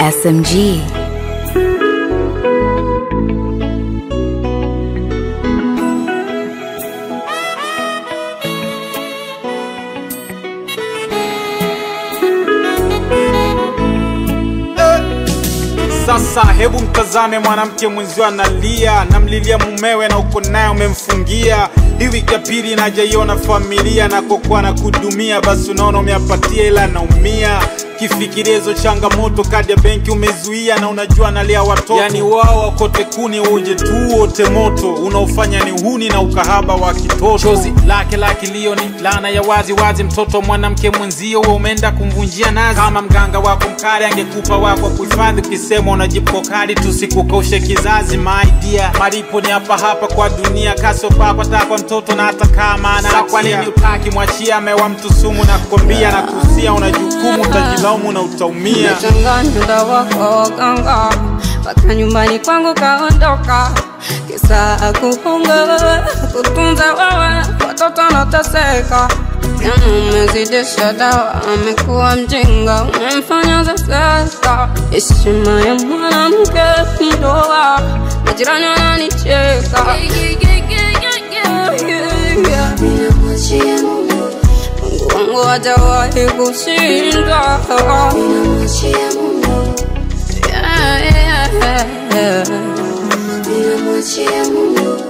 SMG. Sasa hebu mtazame mwanamke mwenzio analia, namlilia mumewe na uko naye umemfungia. Hii wiki ya pili najaiona familia na kokuwa na kudumia, basi unaona umeapatia ila naumia kifikiria hizo changamoto, kadi ya benki umezuia na unajua analia watoto. Yani wao wakote kuni uje tu wote moto, unaofanya ni uhuni na ukahaba wa kitoto. Chozi lake la kilio ni laana ya wazi wazi, mtoto mwanamke mwenzio wewe umeenda kumvunjia nazi. Kama mganga wako mkali angekupa wako kuhifadhi, ukisema unajipo kali tusikukoshe kizazi. My dear, malipo ni hapa hapa kwa dunia, kaso papa takwa mtoto na hata kama ana kwa nini utaki mwachia amewa mtu sumu na kukwambia na kusia, una jukumu utajilaumu na utaumia. Umechanganya dawa kwa waganga mpaka nyumbani kwangu kaondoka, kisa kuhonga kutunza wewe, watoto wanateseka. Jana umezidisha dawa, amekuwa mjinga, umemfanya zaseka. Heshima ya mwanamke ni ndoa, majirani wananicheka. Ninamwachia Mungu, Mungu wangu hajawahi kushindwa. ninamwachia Mungu, Yeah, yeah, yeah. ninamwachia Mungu,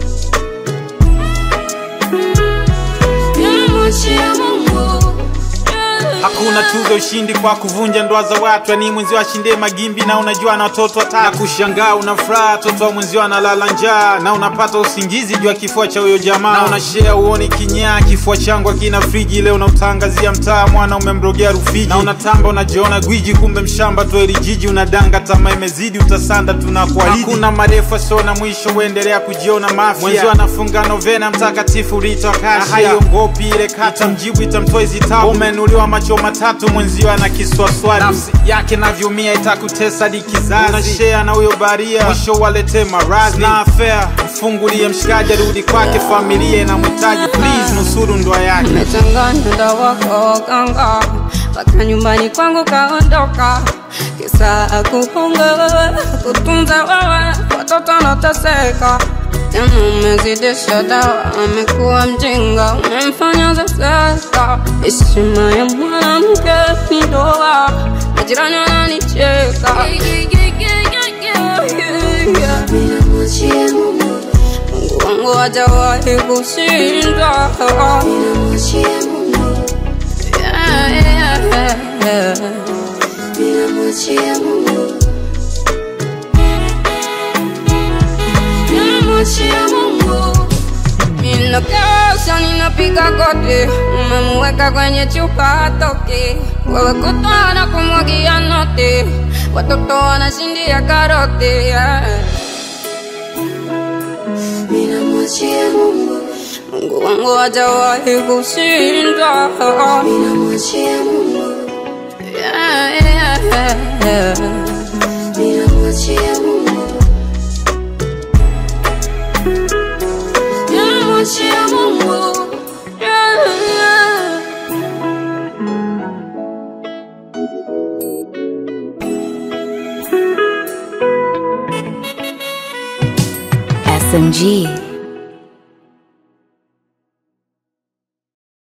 Ninamwachia Mungu. Yeah. Hakuna tuzo ushindi kwa kuvunja ndoa za watu, yani mwenzio ashinde magimbi na unajua na watoto watatu. Na kushangaa una furaha, watoto wa mwenzio analala njaa, na unapata usingizi juu ya kifua cha huyo jamaa, na unashare uoni kinyaa, kifua changu akina friji, leo unautangazia mtaa, mwana umemrogea Rufiji, na unatamba unajiona gwiji, kumbe mshamba tu eli jiji, unadanga tamaa imezidi, utasanda tunakuahidi. Hakuna marefu sio na mwisho, uendelea kujiona mafia, mwenzio anafunga novena mtakatifu Rita Akasha, na haiongopi ile kata, mjibu itamtoa hizi tabu, umenuliwa macho matatu, mwenzio ana kiswaswadu, nafsi yake navyumia, itakutesa di kizazi, unashare na huyo baria, mwisho walete maradhi na afea, mfungulie mshikaji, arudi kwake, familia inamhitaji, please nusuru ndoa yake. Nimechanganya dawa kwa waganga mpaka nyumbani kwangu kaondoka, kisa kuhonga wewe, kutunza wewe, watoto wanateseka. Jana umezidisha dawa, amekuwa mjinga, umemfanya zaseka. Heshima ya mwanamke ni ndoa, majirani wananicheka. ninamwachia Mungu, Mungu wangu hajawahi kushindwa. ninamwachia Mungu, Yeah, yeah, yeah. ninamwachia Mungu, Ninamwachia Mungu. Ninakesha, ninapiga goti, umemweka kwenye chupa hatoki. Wewe kutwa na kumwagia noti, watoto wanashindia karoti. yeah. ninamwachia Mungu, Mungu wangu hajawahi kushindwa. ninamwachia Mungu, Yeah, yeah, yeah. ninamwachia Mungu, Ninamwachia Mungu. Yeah, yeah. SMG.